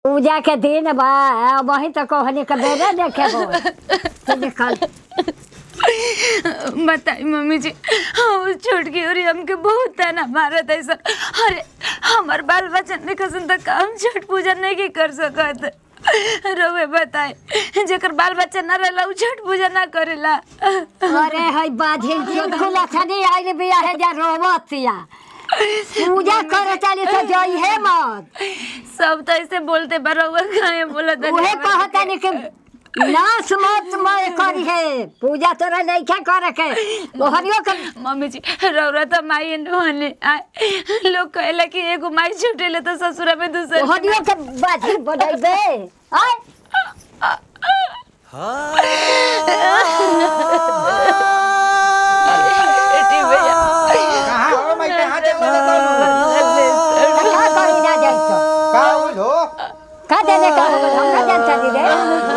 पूजा के दिन बा वही तो कहनी के बेरे देखे हो तो निकल बताई मम्मी जी हाँ छोटकी और हमके बहुत ताना मारत है सर अरे हमार बाल बच्चा ने कसम तक हम छठ पूजा नहीं की कर सकत रोवे बताए जेकर बाल बच्चा ना रहला उ छठ पूजा ना करेला अरे हई बाझिन चुटकुला छनी आइल बिया है जा रोवतिया पूजा करे चली तो जई है मत सब तो ऐसे बोलते बरोबर काहे बोलत है? उहे कहता नहीं कि नाश मत मय करी है पूजा तोरा नहीं क्या करे के ओहरियो के मम्मी जी रौरा तो माई नोने आए लोग कहेला कि एगो माई छूटेले तो ससुरा में दूसर ओहरियो के बाझिन बदलबे आय बेटी भैया कहाँ हो मैं कहाँ चल रहा तो का करी जा जाई तो का होइल हो का देने का हो हम ना जानता दी रे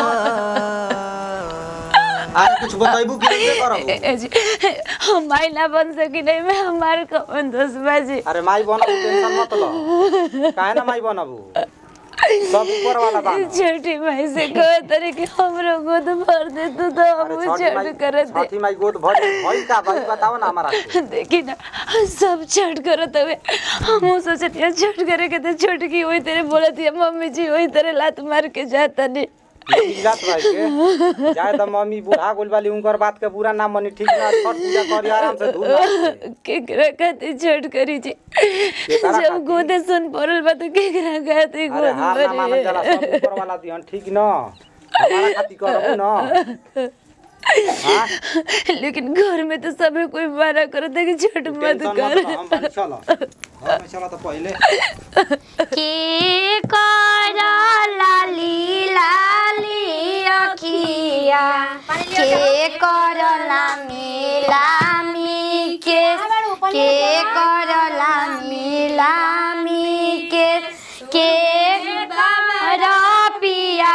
अरे कुछ बताइबू कि नहीं करब ए जी, हम माई ना बन सकी नहीं मैं हमारे कौन दोस्त बाजी अरे माई बनबू टेंशन मत लो काहे ना माई बनबू सब ऊपर वाला बाना छोटी माई से कहो तरी कि हमरो गोद भर दे तू तो अरे हम छठी छठ माई करे दे छठी माई गोद भर भइल का भाई बताओ ना हमारा के। देखी ना सब छठ करत हुए हम सोचते छठ करे के तो छोटकी वही तेरे बोलत है मम्मी जी वही तेरे लात मार के जाता नहीं इज्जत भाई के जाए त मम्मी बूढ़ा गोल वाली उनकर बात के पूरा नाम मनी ठीक ना छठ पूजा करी आराम से धूम नाच के। केकरा खातिर छठ करी जी केकरा जब खातिर? गोदे सुन पड़ल बा तो केकरा खातिर अरे गोद हार ना मानल जाला सब भरे ऊपर वाला दिहन ठीक न हमारा खातिर करबू न हाँ लेकिन घर में तो सभी कोई मना करो था कि छठ मत टेंशन कर मत लो, हम बानी चलो घर में चलो तो पहले के कर लाली लाली अखिया के कर लामी लामी के के कर लामी लामी के के कर पिया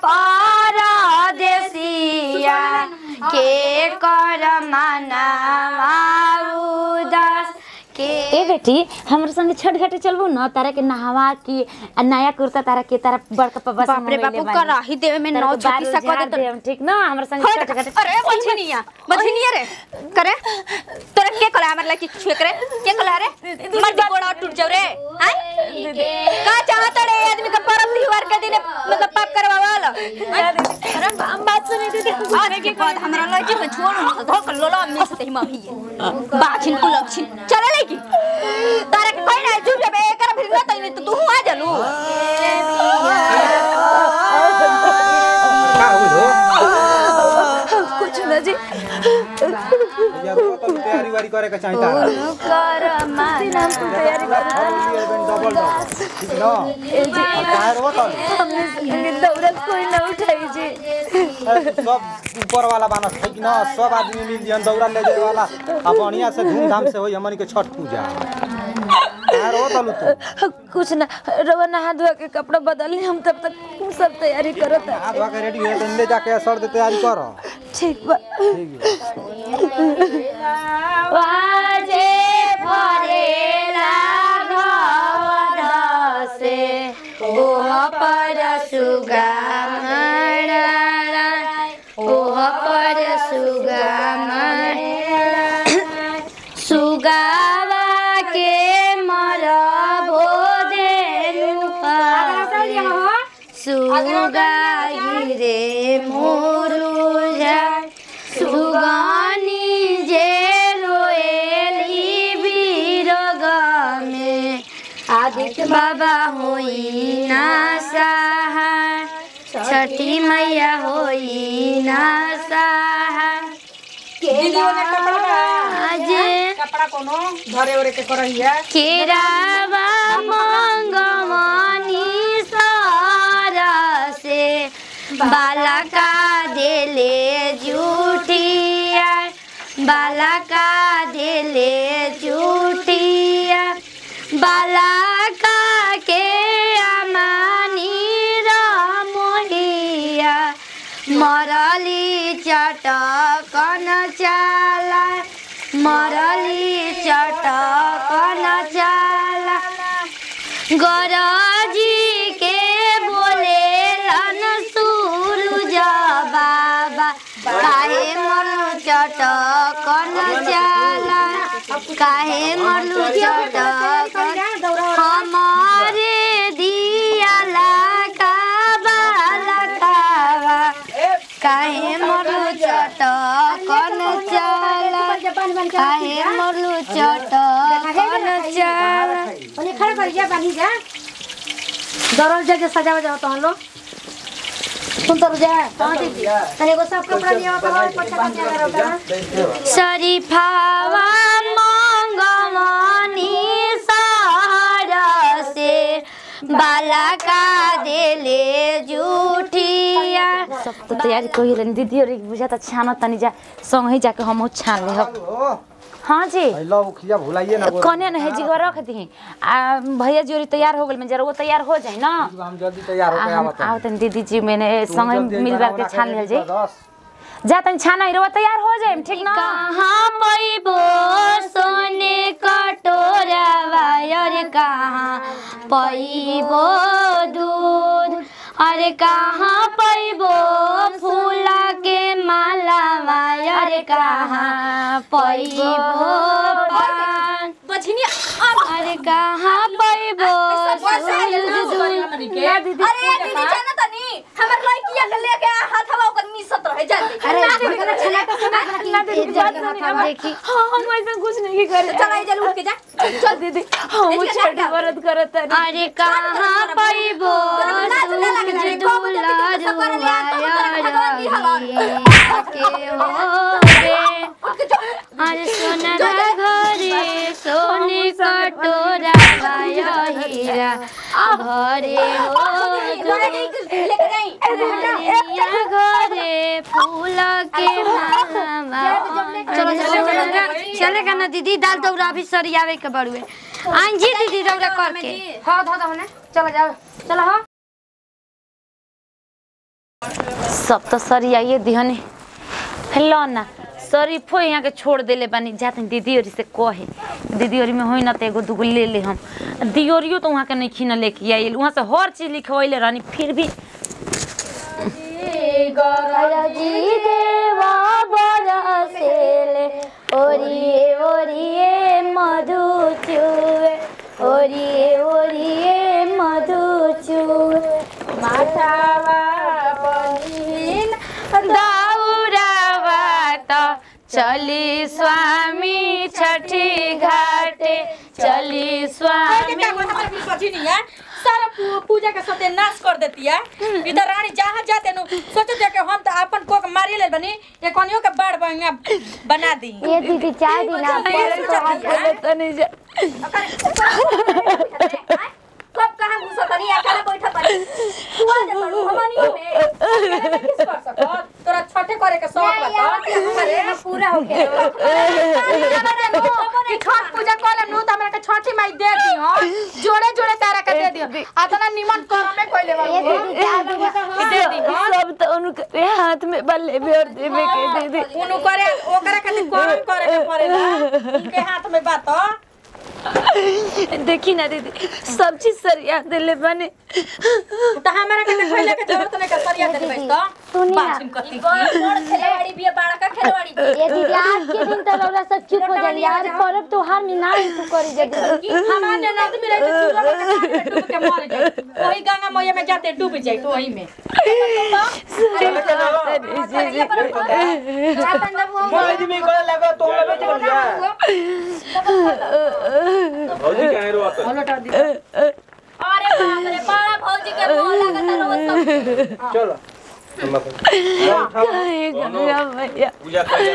परदेसिया के कर मनावा उदास के ए बेटी हमरे संगे छठ घाटे चलबू न तारा के नहावा की आ नया कुर्ता तारा के तारा बड़का पब्बा बाप रे बापू कराही देवे में नौ छत्तीस सको दे तो ठीक न हमरे संगे छठ घाटे अरे मछनिया मछनिया रे करे तोरा के कला हमर लकी छुए करे के कला रे मर गोड़ा टूट जाऊ रे हैं का चाहत रे आदमी का परम त्योहार के दिन मतलब पाप करवावल अरे बात सुने दीदी अरे के बाद हमरा लकी के छोड़ न धोक लोला में से मही बाछिन कुलक्षिन चले लेकी तारा के कोई ना जुट बे कर फिर न तई तो तू आ जालू का होइल हो कुछ ना जी यार वो तो तैयारी वारी करे के चाहिए तारा कर माना तैयारी डबल डबल ठीक न काहे रो तो हमने संगे दौड़त कोई ना उठाई जी सब ऊपर वाला बाना ठीक न सब आदमी मिल जन दौड़ा ले जाए वाला अब बढ़िया से धूमधाम से होई हमनी के छठ पूजा काहे रो तो तू कुछ ना रवा नहा धोआ के कपड़ा बदल ली हम तब तक सब तैयारी करत है हाथ के रेडी है तो ले जाके सर दे तैयारी कर ठीक बा वाजे परेला घवध से ओह पर सुगा मरला ओह पर सुगा मरला सुगावा के मर भोदेनु सुगा गिरे मोरुजा सुगानी जे रोएली बिरग में आदित्य बाबा होई ना सहा छठी मैया होई ना सहा जे कपड़ा कोनो धरे ओरे के करहिया केरावा मंगमनी सारा से बाला का देले जूठिया बाला का देले जूठिया बाला का के अमानी रामोहिया मरली चटकन चाला मरली चटकन चाला गरजी के बोल काहे मरलू चटक हमारे दिया लगावा लगावा काहे मरलू चटक कन चल काहे मरलू चटक कन चल ओने खड़ा कर जा बानी जा दरल जगह सजावा जाओ तो हम लोग सुन तो जा कहां दीदी तने एगो सब कपड़ा लिया तो और पछा का क्या करो शरीफावा मंगवानी सहर से बाला का देले जूठिया सब तो तैयारी कही रहनी दीदी और बुझा त छान तनी जा संग ही जाके हम छान ले हो हाँ जी लो खिया भुलाइए ना कने न है जिगवा रख दी आ भैया जोरी तैयार हो गेल में जरा वो तैयार हो जाए ना हम जल्दी तैयार आ, होके हम आवत आवत दीदी जी मैंने संग मिल बार के छान लिया जी दस जा तनी छाना ही रवा तैयार हो जाए ठीक ना कहाँ पैबो सोने कटोरा वायर कहाँ पैबो दूध अरे कहाँ पैबो फूला के माला वायर कहाँ पैबो पान बझनिया अरे कहाँ पैबो सूरज दूध अरे दीदी जाना तनी हमर लड़किया के लेके आ हाथवा ओकर मिसत रहे जाते अरे बकरा छला के सुना दीदी बात सुनी ना देखी हाँ हम ऐसा कुछ नहीं करे चल आई जल उठ के जा चल दीदी हम छठी व्रत करत तारी अरे कहाँ पैबो सूरज दुलार के हो रे अरे सोना घरे सोने कटोरा वाया हीरा घरे हो लेके गई दुनिया घरे फूल के माला चलो चलो चलो चलेगा ना दीदी दाल दौरा अभी सरियावे के बड़ुए आइन जी दीदी दौरा करके हां धो दो ने चलो जाओ चलो हां सब तो सरी आइए दिहने हेलो ना शरीफो यहाँ के छोड़ देले बानी जाते दीदी और से कहे दीदी और में होई ना तो एगो दूगो ले ले हम दियोरियो तो वहाँ के नहीं खीना लेके आइल वहाँ से हर चीज लिखवैले रहनी फिर भी जी देवा बरसेले ओरिए ओरिए मधु चुए ओरिए ओरिए मधु चुए माथावा पहिल दौरावा त चली स्वामी छठी घाटे चली स्वामी बझनिया सारा पू- पूजा के सत्यानाश कर देती है इधर रानी जहाँ जाते नु सोचो जे कि हम तो अपन कोक मारी ले बनी ये कोनियो के बाड़ बंगा बना दी ये दीदी चाय दी ना तनी जा सब कहां घुसा तनी अकेले बैठा तनी तू आ जा तू हमनी में अकेले किस कर सकत तोरा छठे करे के शौक बता अरे पूरा हो गया कि छठ पूजा कर नु त हमरा के छठी माई दे दी हां जोड़े जोड़े तारा के दे दियो आतना निमन कर में कोइले बाबू दे दी सब तो उनके हाथ में बल्ले भी और देवे के दीदी उनु करे ओकरा खातिर करम करे के पड़ेला उनके हाथ में बात देखी ना दीदी सब चीज सरिया देले बने तो हमरा के देखैले के जरूरत नहीं के सरिया दे बैठ तो सुनी ना बाछिम कति की बड़ खेलवाड़ी बिया बड़ा का खेलवाड़ी ये दीदी आज के दिन तो रौला सब चुप हो जाई यार पर्व त्योहार में ना तू करी जल्दी हमारे नद में रहते चूल्हा में के काट के डूब के मर जाए वही गंगा मैया में जाते डूब जाए तो वही में मोबाइल में गले लगा तो हम बेच कर दिया भौजी कहाँ रोता अरे बाप रे बड़ा भौजी के मोह लगता रोज सब चलो काहे गंगा मैया पूजा कर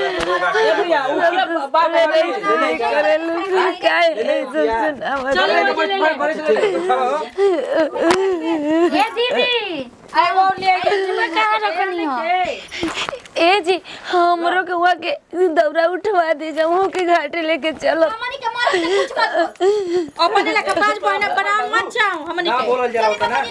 करेलु काहे ऐसे सुनावत ये दीदी अरे वो ले कहां रखनी हो ए जी हमरो के हुआ के दौरा उठवा दे जा वहाँ के घाटे लेके चलो हमनी के मार से कुछ मत अपने लगा पांच बहना बना मत जाओ हमनी ना के बोलल जरा होता ना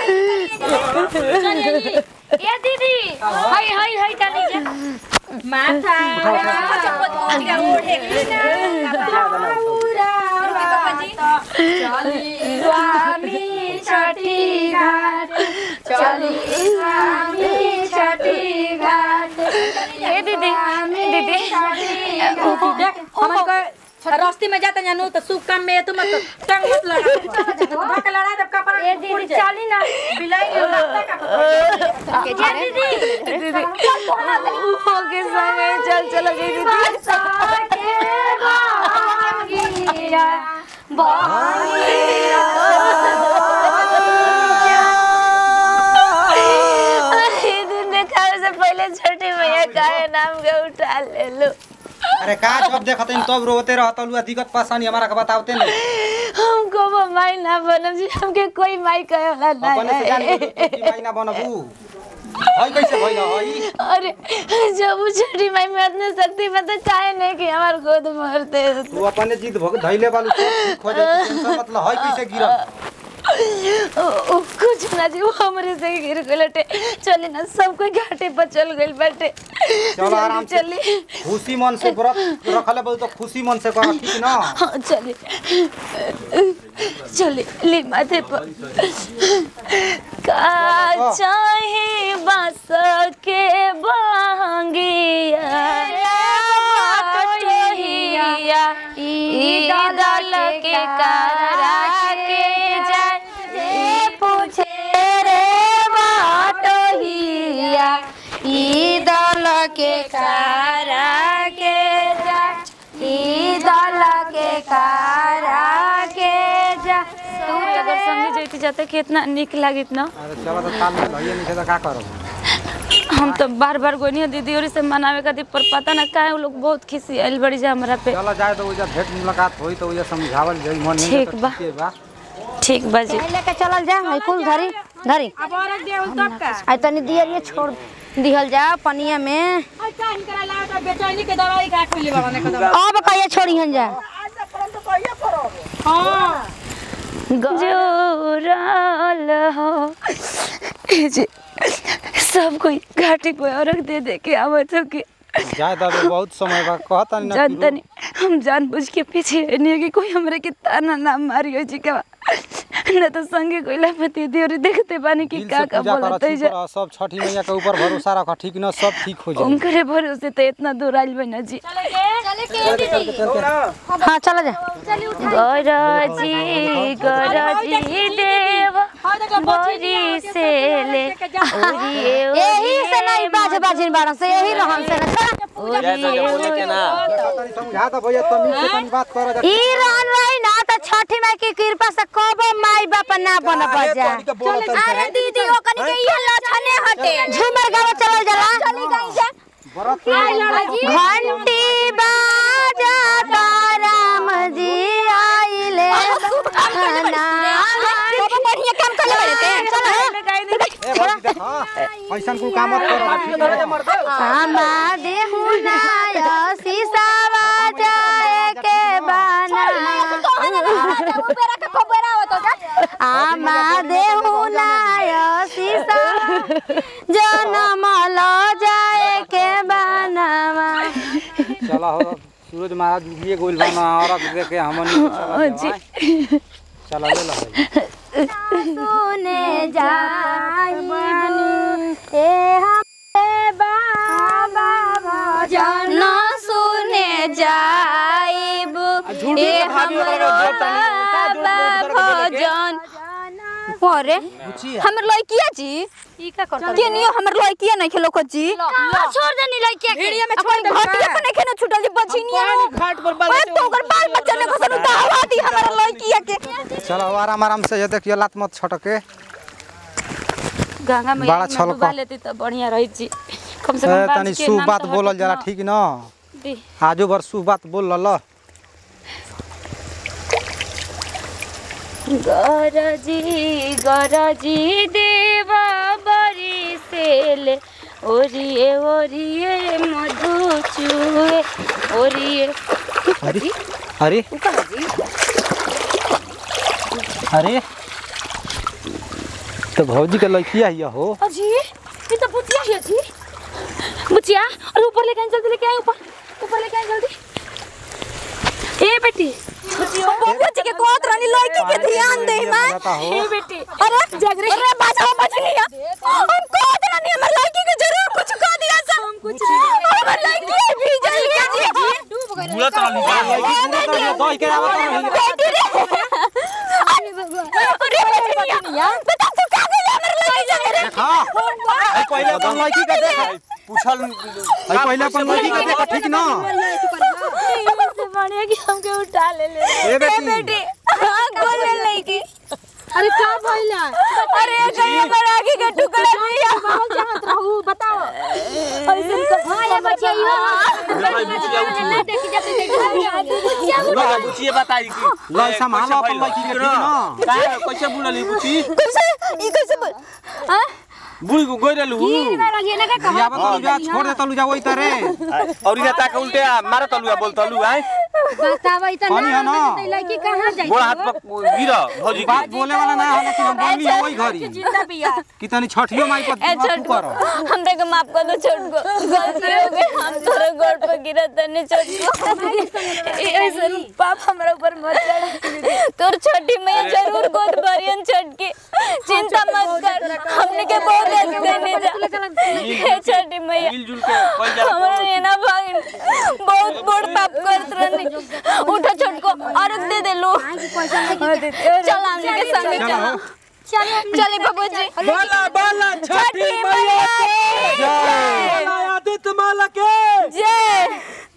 ये दीदी हाय हाय हाय डाली जा माथा चप्पल भौजी का ओढ़े स्वामी छठी घाट चली स्वामी छठी घाट ए दीदी दीदी देख हमन के रास्ते में जाते जानू तो शुभ काम में तुम मत टंग मत लड़ा धक्का लड़ा जब कपड़ा ए दीदी चली ना बिलाई दीदी ओके संगे चल चल गई दीदी अरे दिन देखावे से पहले छोटी भैया का नाम के उठा ले लो अरे का जब देखत हन तब रोते रहत लुआ दिक्कत परेशानी हमारा के बतावते नहीं हमको वो माई ना बनम जी हमके कोई माई कहे वाला ना अपने से जान है के तू माई ना बनबू हई कैसे भइल हई अरे जब वो छोटी माई में इतने शक्ति में तो चाहे नहीं कि हमार गोद मरते तू अपने जिद भग धइले बालू सब खोजे टेंशन मतलब हई कैसे गिरल ओ, ओ, कुछ ना जी वो हमरे से गिर गए लटे चली ना सब कोई घाटे पर चल गइल बाटे चलो आराम से चली खुशी मन से व्रत रखले बहुत तो खुशी मन से कर ठीक ना हाँ चली चली ली माथे पर का चाहे बास के बांगिया टोहिया ई दल के करा के जाए पूछे रे बाटोहिया ई दल के करा के जाए ई दल के करा के जा तू अगर समझ जैती जाते कितना निक लागित ना अरे चलो तो ताल में भइए नहीं तो का करब हम तो बार बार गोनी दीदी और से मनावे खातिर पर पता ना काहे वो लोग बहुत खिसी आइल बड़ी जा हमरा पे चलो जाए तो उजा भेंट मुलाकात होई तो उजा समझावल जाई मन में ठीक तो बा। ठीके बा ठीक बाजी लेके चलल जा हई कुल धरी धरी अब और देउ तब का आई तनी दियरिए छोड़ दिहल जा पनिया में अच्छा इनकरा लाओ तो बेचैनी के दवाई का खोली बाबा ने कदम अब कहिए छोड़ी हन जा हां जोराल हो ए जे सब कोई घाटी पे औरक दे दे के आवत हो कि जाए तो अभी बहुत समय बा कहता नहीं ना जानता नहीं हम जान बुझ के पीछे नहीं है कि कोई हमरे के ताना ना मारियो जी का न तो संगे कोई लापती दी और देखते पानी की दिल का से का पूजा कर बोलते चुप जा रह सब छठी मैया के ऊपर भरोसा रख ठीक ना सब ठीक हो जाए उनकरे भरोसे तो इतना दूर आइल बना जी हां चला जा गरजी गरजी देव बरी से ले ओरिए यही से नहीं बाज बाजिन बारन से यही रहन से ना ओरिए समझा तो भैया तमीज से तनी बात कर ई रहन रही ना तो छठी माई की कृपा से कबो माई बाप ना बन बजा अरे दीदी ओ कनी के ये लछने हटे झूमर गावे चलल जला चली गई जा घंटी बाजा ताराम जी आइले खाना बाबा बढ़िया काम कर ले ते ए भौजी देख हां ऐसन कोई काम मत कर हमा देहुना सीसावा जाए के बना बेरा के खबर आवत जा आमा देहुना सीसा जनम लो जाए के बनावा चला हो सूरज महाराज उगिए गोइल बाना और दे के हमन जी चला ले ला भाई सुने जाई ए हमरे बाबा भजन सुने जाइब ए हमरो बाबा भजन अरे हमर लड़किया जी ई का करता के नियो हमर लड़किया नहीं खेलो जी छोड़ देनी लइके भेड़िया में छोड़ दे घटिया पे नहीं खेना छुटल जी बछिनिया घाट पर बाल तो ओकर बाल बच्चा ने कसनु दावा दी हमर लड़किया के चलो आराम आराम से ये देखिए लात मत छटके गंगा बड़ा मैया छल में डुबा कर। लेती तो बढ़िया रही जी कम से ए, कम तनी बाज के शुभ नाम बात तो बोलल हटत जाला ना। ठीक ना दी। आजू भर शुभ बात बोल ल गरजी गरजी देवा बरी सेले ओरिए ओरिए मधु चुए ओरिए अरे अरे अरे तो भौजी के लड़किया ही हो अजी ये तो बुचिया है जी बुचिया और ऊपर लेके आए जल्दी लेके आए ऊपर ऊपर लेके आए जल्दी ए बेटी बबुआ जी के कोत रानी लड़की के ध्यान दे मैं बताता हो ए बेटी अरे जागरे अरे बाजा बजनिया हम कोत रानी हमर लड़की के जरूर कुछ कह दिया सब हम कुछ हमर लड़की भी जल गया जी बुरा तो नहीं कह के आवत रही बेटी रे अरे बचनिया बता तू का गइल हमर लगे जाए रे देखा आई पहले अपन लड़की के देख पूछल आई पहले अपन लड़की के देख ठीक ना से बढ़िया कि हमके उठा ले ले ए ए बेटी बेटी हां गोल ले लईकी अरे का भइला अरे कहीं हमर आगे का टुकड़ा दिया बहुत चाहत रहू बताओ ऐसे हां ये बच्चे भाई बुचिया उठी देखी जाते लो बुचिए बताई कि लो संभालो अपन लड़की के ठीक ना का कैसे बुलली बुची कैसे ई कैसे बोल हां बुढ़ी को गोई रहलू ये ना का या बता जा छोड़ दे तलू जा वही तरे और इधर ताके उल्टे आ, मारा तलू आ बोल तलू आए बतावा इतना पानी है ना लड़की कहां जाई गोड़ हाथ पर गिरा भौजी की बात बोले वाला ना है लेकिन हम बोलनी है वही घरी जिंदा पिया कितनी छठियो माई पर ए तू छोट करो हमरे के माफ कर दो छोट को गलती हो गई हम तोरे गोड़ पर गिरा तने छोट को ऐसे पाप हमरा ऊपर मत चढ़ तोर छोटी मैया जरूर गोद भरियन छटकी चिंता मत कर हमने के बहुत देने जा हे छोटी मैया मिलजुल के कइल जाला हमरा ये ना भागिन बहुत बड़ पाप करत रहनी उठा छोट को अर्घ दे दे लो चल हमने के संग चल चले बाबूजी बाला बाला छठी मैया की बाला आदित्य माला के जय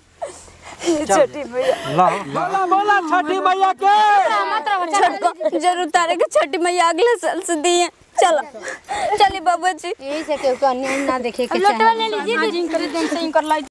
ला बाला बाला छठी मैया के छोटको जरूर तारे के छठी मैया अगले साल से दिए चलो चलिए बाबूजी यही से केहू का अन्य ना देखे के चाहे ले लीजिए